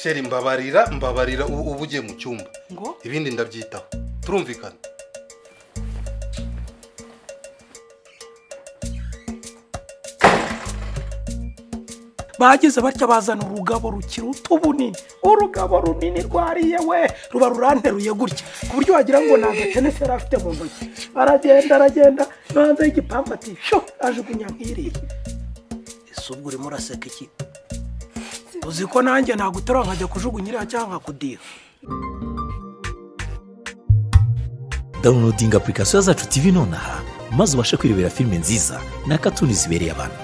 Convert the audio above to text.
sheri mbabarira mbabarira ubu uba ugiye mu cyumba ngo ibindi ndabyitaho turumvikana bageze batya bazana urugabo rukiri utu bunini urugabo runini rwariye we ruba ruranteruye gutya ku buryo wagira ngo nta gatenesi yari afite mu ntoki aragenda aragenda no hanze y'igipangu ati sho ajugunya nk'iriya ese ubwo urimo uraseka iki uzi ko nanjye nagutora nkajya kujugunya iriya cyangwa nkakudira dawunilodinga apurikasiyo zacu tivi nonaha maze ubashe kwirebera filime nziza na katuni zibereye abantu